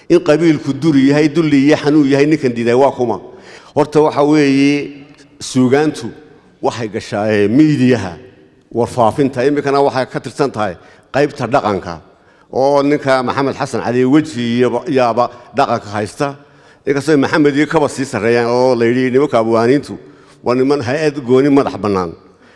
in qabiilku duri yahay dulli iyo xanuun yahay ninkan diiday waa kuma horta waxa weeye suugaantu waxay gashaa miidiyaha warfaafinta iminkana waxay ka tirsan tahay qaybta dhaqanka oo ninka maxamed xasan cali weji yaaba dhaqanka haysta inkastoo maxamed iyo kaba sii sarreeyaan oo la yidhi nimanka abwaaniintu waa niman hay-ad gooni madax bannaan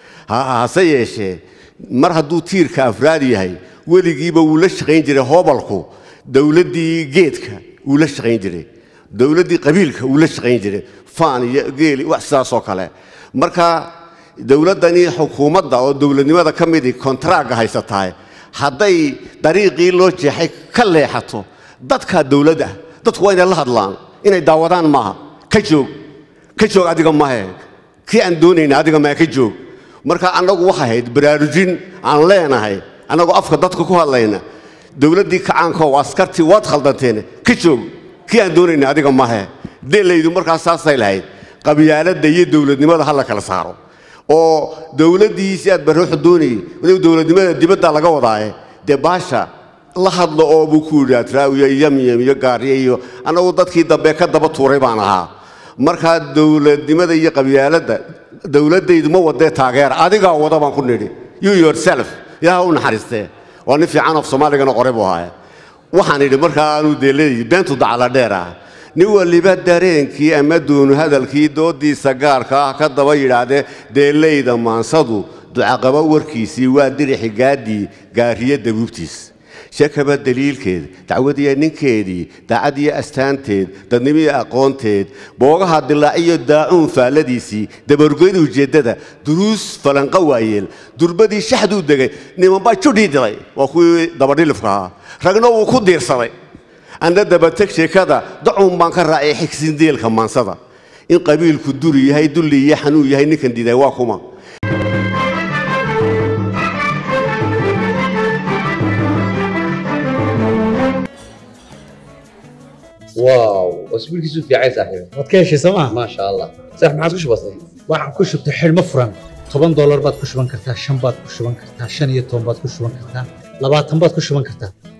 hase yeeshee mar hadduu tiirka afraad yahay weligiiba wuu la shaqayn jiray hoobalku dowladdii geedka wuu la shaqayn jiray dowladdii qabiilka wuu la shaqayn jiray faan iyo geeli wax sidaasoo kale marka dowladdani xukuumadda oo dowladnimada ka midii kontaraaga haysatahay hadday dariiqii loo jeexay ka leexato dadkaa dowladda dadku waa inay la hadlaan inay daawadaan maaha ka joog ka joog adiga mahe kii aan doonayna adiga mahe ka joog marka annagu waxay ahayd baraarujin aan leenahay annagoo afka dadka ku hadlayna dowladdii kacaanko askartii waad khaldanteen ka joog kii aan doonayna adiga mahe delaydu markaas saasay lahayd qabyaaladda iyo dowladnimada ha la kala saaro oo dowladdiisi aad barooxu doonayay waliba dowladnimada dibadda laga wadaaye dee baasha la hadlo oo buu ku yidhi atraawiya yamyam iyo gaariye iyo annagu dadkii dambe ka daba tuuray baan ahaa markaa dowladnimada iyo qabyaaladda dowladdaydu ma wadee taageera adigaa wada baan ku nidhi you yourself ilaaha u naxariistee waa nin fiican of soomaaligana qoray buu ahaa waxaan idhi markaa aanu deeladii beentu dacala dheer ah nin waliba dareenkii ama duunu hadalkii doodiisa gaarka ah ka daba yidhaahdee deelayda maansadu ducaqaba warkiisii waa dirixi gaadii gaariye dabuubtiis shakaba daliilkeed dacwadiya ninkeedii daacadiyo astaanteed dadnimiyo aqoonteed boogaha dilaaciyo daacuun faalladiisii dabargoyda ujeeddada duruus falanqa waayeel durbadii shaxduu degay nimanbaa judhii dilay waa kuwii dabadhilifka ahaa ragna wuu ku diirsaday anna dabateg sheekada dacuun baan ka raacay xigsindeelka maansada in qabiilku duri yahay dulli iyo xanuun yahay ninkan diiday waa kuma واو اسبوع كيسو في عايز صاحبي waad ka heshay sooma ما شاء الله صح ما عاد وش بصير waxaan ku shubtay xidhmo furan toban doolar baad ku shuban kartaa shan baad ku shuban kartaa shan iyo toban baad ku shuban kartaa labaatan baad ku shuban kartaa